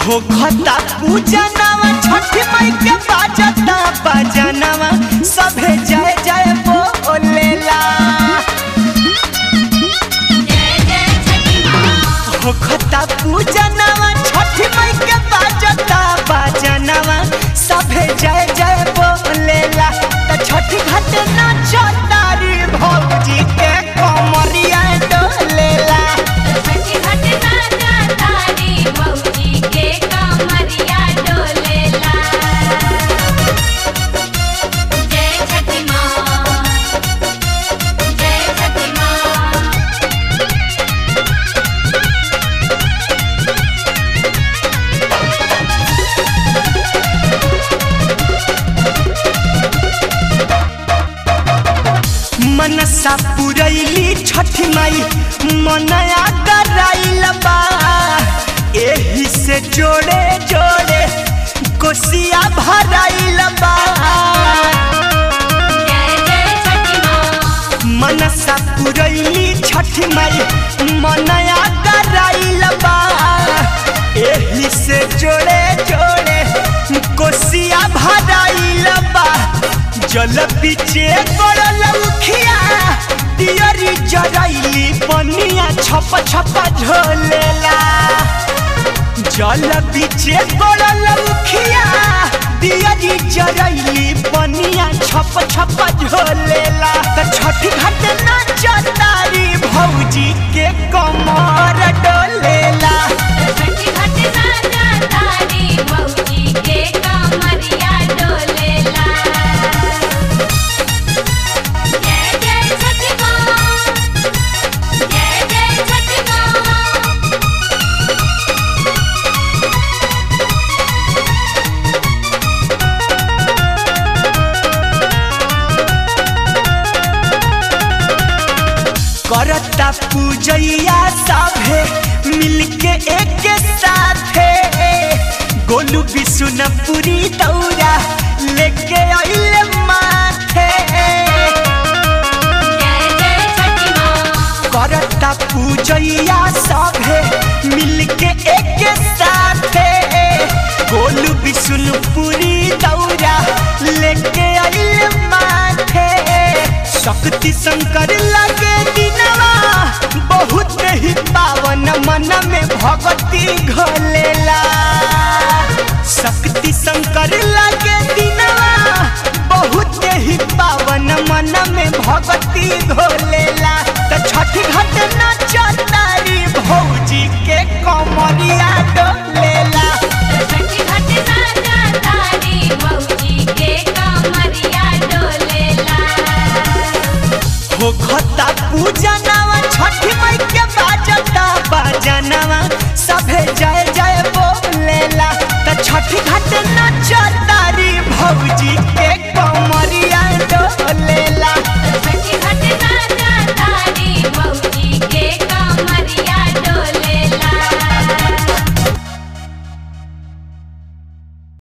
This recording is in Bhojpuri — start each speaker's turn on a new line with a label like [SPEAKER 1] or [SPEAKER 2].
[SPEAKER 1] होखता पूजनवा छठी माई के बाजता बजनवा सभे जय जय बोलेला
[SPEAKER 2] जय जय छठी माँ
[SPEAKER 1] होखता पूजनवा छठी माई के बाजता बजनवा सभे जय जय बोलेला त छठी घाट नाचतारी भौजी के कमरिया डोलेला
[SPEAKER 2] छठी घाट नाचा तारी मौजी के कमरिया डोलेला जय छठी माँ जय छठी माँ
[SPEAKER 1] मनसा पुरैली छठी माई मनया कराइल बा एही से जोड़े जोड़े कोसिया भराइल बा
[SPEAKER 2] जय जय छठी माँ
[SPEAKER 1] मनसा पुरैली छठी माई मनया कराइल बा एही से जोड़े जोड़े कोसिया भराइल बा जल पीछे गड़ल उखिया दियरी जरैली पनिया छप छप झोलेला जल पीछे गड़ल उखिया दियरी जरैली पनिया छप छप झोलेला त छठी घाट नाचतारी भौजी के कमर डोलेला
[SPEAKER 2] छठी घाट नाचा तारी मौजी के कमरिया डोलेला जय जय छठी माँ जय जय छठी माँ
[SPEAKER 1] करता पूजैया सभे मिलके एक साथे गोलू बिशुनपुरी दौरा लेके अइले माथे
[SPEAKER 2] जय जय छठी माँ
[SPEAKER 1] करता पूजैया सभे मिलके एक साथे गोलू बिशुनपुरी दौरा लेके अइले माथे शक्ति शंकर लगे दिनवा बहुत ही पावन मन में भगती घोलेला शक्ति शंकर लगे दिनवा बहुत ही पावन मन में भगती घोलेला